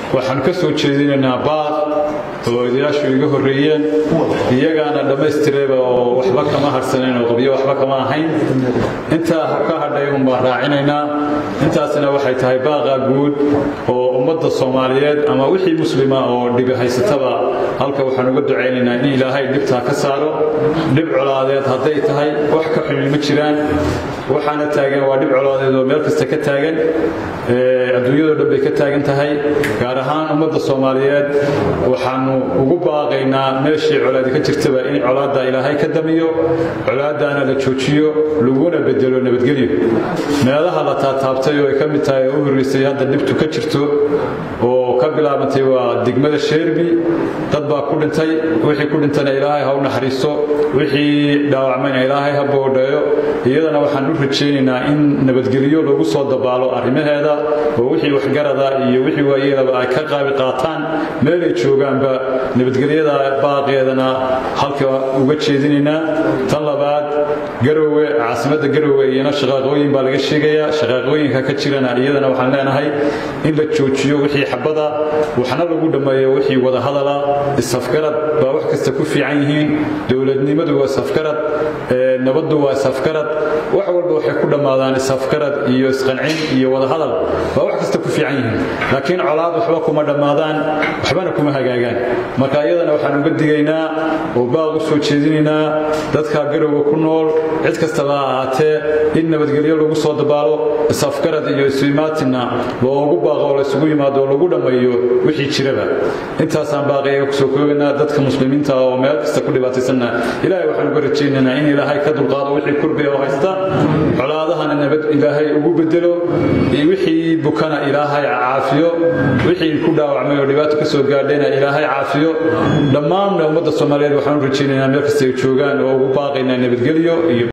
waxaan ka soo jeedinaynaa baaq oo odayaashu iga horreeyeen iyagaana dhammaystireeba oo waxba kama harsanayn oo qabyo waxba kama ahayn intaa ka hadhay un baan raacinaynaa intaasina waxay tahay baaqa guud oo ummadda soomaaliyeed ama wixii muslima oo dhibi haysataba halka waxaan uga ducaynaynaa in ilaahay dhibtaa ka saaro dhib colaadeed hadday tahay wax ka xumi ma jiraan waxaana taagan waa dhib colaadeed oo meel kasta ka taagan adduunyadoo dhan bay ka taagan tahay gaar ahaan ummadda soomaaliyeed waxaanu ugu baaqaynaa meeshii colaadi ka jirtaba in colaadda ilaahay ka damiyo colaaddaana la joojiyo laguna bedelo nabadgelyo meelaha la taataabtay oo ay ka mid tahay oo u horreysay hadda dhibtu ka jirto oo ka bilaabantay waa degmada sheerbi dad baa ku dhintay wixii ku dhintana ilaahay ha u naxariisto wixii dhaawacmayna ilaahay ha boodheeyo iyadana waxaan u rajaynaynaa in nabadgelyo lagu soo dabaalo arrimaheeda oo wixii waxgarada iyo wixii waayeelaba ay ka qaabi qaataan meelay joogaanba nabadgelyada baaqeedana halka uga jeedinaynaa tan labaad garowe caasimadda garowe iyana shaqaaqooyin baa laga sheegayaa shaqaaqooyinka ka jirana iyadana waxaan leenahay in la joojiyo wixii xabada waxna lagu dhammeeyo wixii wadahadala isafgarad baa wax kasta ku fiican yihiin dowladnimadu waa isafgarad nabaddu waa isafgarad wax walba waxay ku dhammaadaan isafgarad iyo isqancin iyo wadahadal baa wax kasta ku fiican yihiin laakiin colaad waxba kuma dhammaadaan waxbana kuma hagaagaan marka iyadana waxaan uga digaynaa oo baaq u soo jeedinaynaa dadka garowga ku nool cid kastaba ha ahaatee in nabadgelyo lagu soo dabaalo isafgarad iyo isumaatinna loogu baaqo oo laysugu yimaado oo lagu dhammeeyo wixii jiraba intaasaan baaqiyaga kusoo koogaynaa dadka muslimiinta oo meel kasta ku dhibaataysanna ilaahay waxaan uga rajaynaynaa in ilaahay ka dulqaado wixii kurbiga oo haysta colaadahana nabad ilaahay ugu bedelo iyo wixii bukana ilaahay caafiyo wixii ku dhaawacmay oo dhibaato ka soo gaadhayna ilaahay caafiyo dhammaanna ummadda soomaaliyeed waxaan u rajaynaynaa meel kasta ay joogaan oo ugu baaqaynaa nabadgelyo iyo